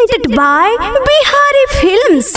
presented by Bihari Films.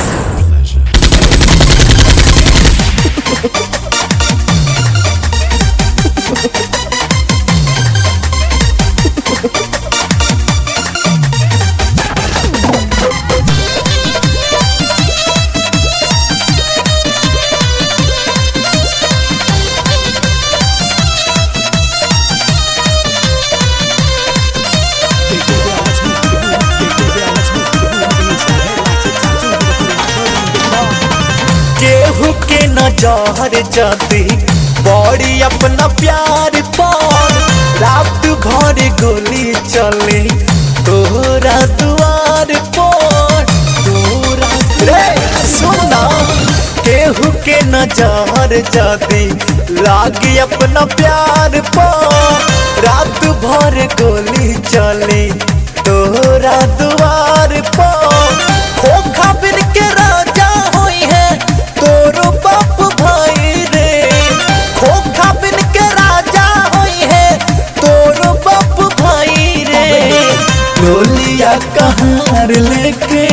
केहू के नजर जाती बड़ी अपना प्यार पर रात भर गोली चले तोरा दुआर पर तोरा रे सुना केहू के नजर जाती लागी अपना प्यार पर रात भर गोली चले तोरा दुआर पर खोखा बिन के राजा होई है तोरो बाप भाई रे खोखा बिन के राजा होई है तोरो बाप भाई रे डोलिया कहार लेके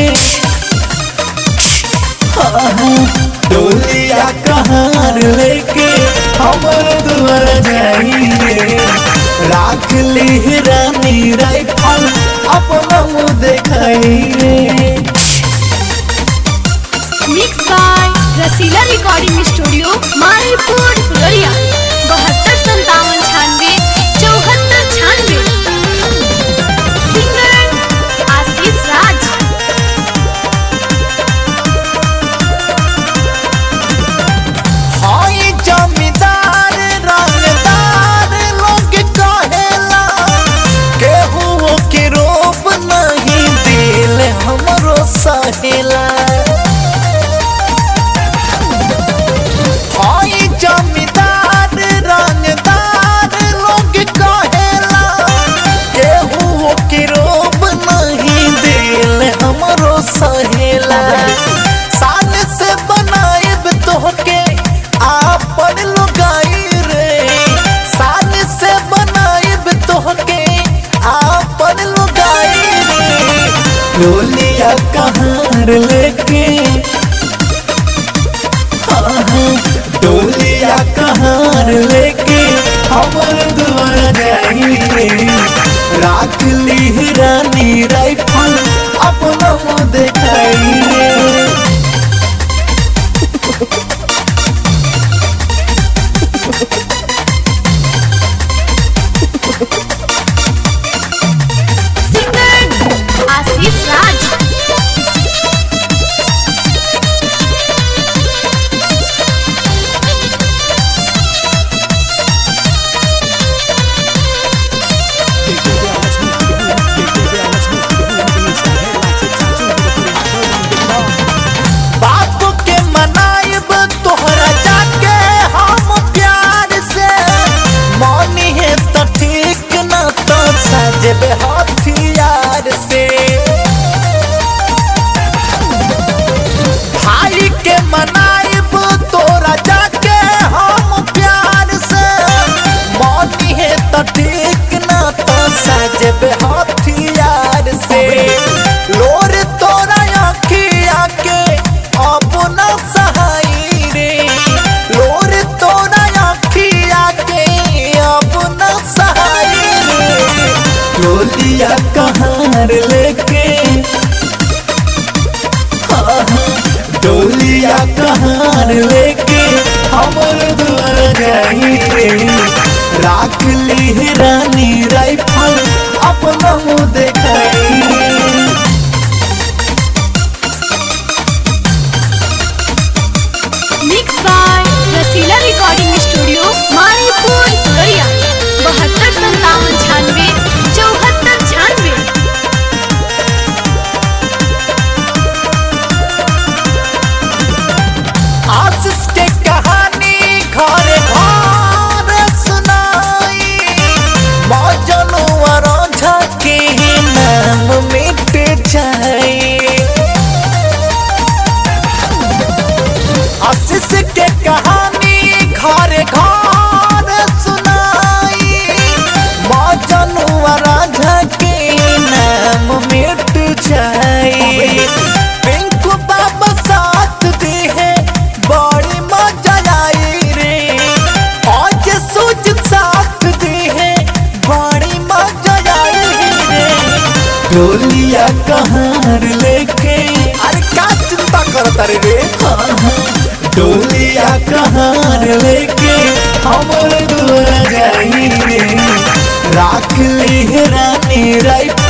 डोलिया कहार लेके हमर दुआर जाई रे राख ली रानी राइफल अपना मुँह देखाई रे Mixed by Rasila recording studio Maripur Phulariya बहत्तर संतावन छानवे चौहत्तर छानवे सिंगर आशीष राज हाय जमींदार रंगदार लोग कहेला केहू के रोब नहीं दिल हमरो सहेला हाय जमींदार रंगदार लोग कहेला केहू के रोब नहीं दिल हमरो सहेला साल से बनाएब तोहके आपन लुगाई रे साल से बनाएब तोहके आपन लुगाई रे डोलिया कहार लेके डोलिया कहार लेके हमर दुआर जाई रे राख ली रानी राइफल अपना मुँह देखाई रे सिंगर आशीष राज बाप के मनाइब तोहरा जाके हम प्यार से मानी है तो ठीक न तो सजब हथियार से भाई के मनाइब तोरा जाके हम प्यार से मानी है तो ठीक न तो सजब हथियार से लोर तोरा अखिया के अपना सहाई रे लोर तोरा अखिया के अपना सहाई रे डोलिया कहार लेके डोलिया कहार लेके हमर दुआर जाई रे राख ली रानी राइफल अपना मुँह देखाई रे mix by Rasila recording studio Maripur Phulariya बहत्तर संतावन छानवे चौहत्तर छानवे आशीष के कहानी घर घर सुनाई मौजनुआ राझा के नाम मिट जाए आशीष के कहानी घर घर सुनाई मौजनुआ राझा के नाम मिट जाए डोलिया कहार लेके अरे का चिंता करता रे रे हाँ, हाँ। डोलिया कहार लेके हमर दुआर जाई रे राख ले रानी राइट